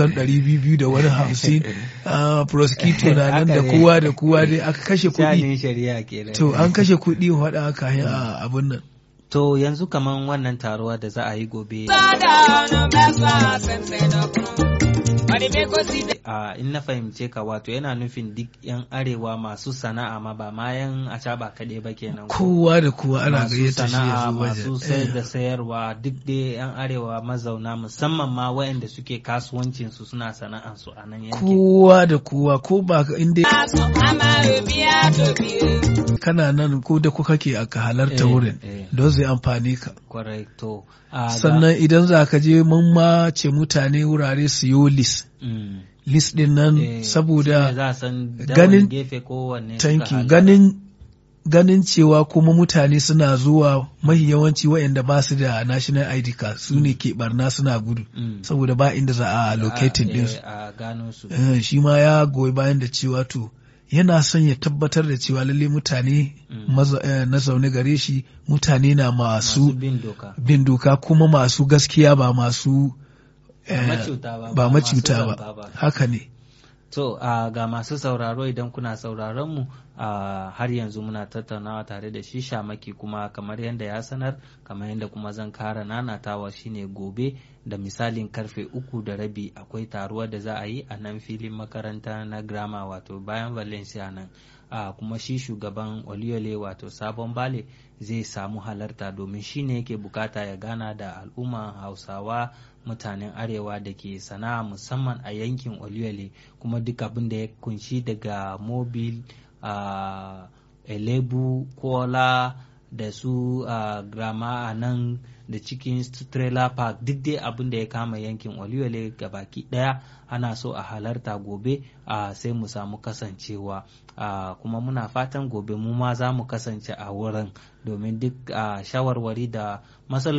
kusan ɗari biyu da wani hamsin ah, prosecutor na nan da Haka ne. kowa da kowa dai aka kashe kuɗi shanin shari'a kenan to an kashe kuɗi waɗa aka yi a abun nan to yanzu kaman wannan taruwa da za a yi gobe a in na fahimce ka wato yana nufin duk yan arewa masu sana'a ma ba ma yan acaba kaɗai ba kenan ko? kowa da kowa ana masu gayyata shi ya sana'a zo masu wajen sayar da Eh, sayarwa duk dai yan arewa mazauna musamman ma waɗanda suke kasuwancin su suna sana'an su a nan yankin kowa da kowa ko ba ka inda kana nan ko da kuka ke aka halarta Eh, wurin eh. don zai amfani ka kwarai to a ga- sannan idan za ka je mun ma ce mutane wurare su yi list Mm. list din nan Eh, shine saboda za a san ganin- ganin gefe kowanne suka thank you halara. ganin ganin cewa kuma mutane suna zuwa mahi yawanci waɗanda ba su da national ID card su ne ke barna suna gudu Mm. saboda ba inda za a locating A- din eh, su a gano su Eh, shi ma ya goyi bayan da cewa to yana son ya tabbatar da cewa lalle mutane Mm. maza- eh, na zaune gare shi mutane na masu masu bin doka bin doka kuma masu gaskiya ba masu ba eh, macuta ba ba masu macuta zamba ba haka ne To uh, ga masu sauraro idan kuna sauraron mu uh, har yanzu muna tattaunawa tare da shi shamaki kuma kamar yadda ya sanar kamar yadda kuma zan kara nanatawa shine gobe da misalin karfe uku da rabi akwai taruwa da za a yi a nan filin makaranta na grama wato bayan valencia nan uh, kuma shi shugaban oliole wato sabon bale zai samu halarta domin shi ne yake bukata ya gana da al'umma hausawa mutanen arewa da ke sana'a musamman a yankin oluyole kuma duk abin da ya kunshi daga mobil a elebu kola da su a grama a nan da cikin trailer park duk dai abin da ya kama yankin oluyole baki daya ana so a halarta gobe a sai mu samu kasancewa a kuma muna fatan gobe mu ma za mu kasance a wurin domin duk a shawarwari da matsaloli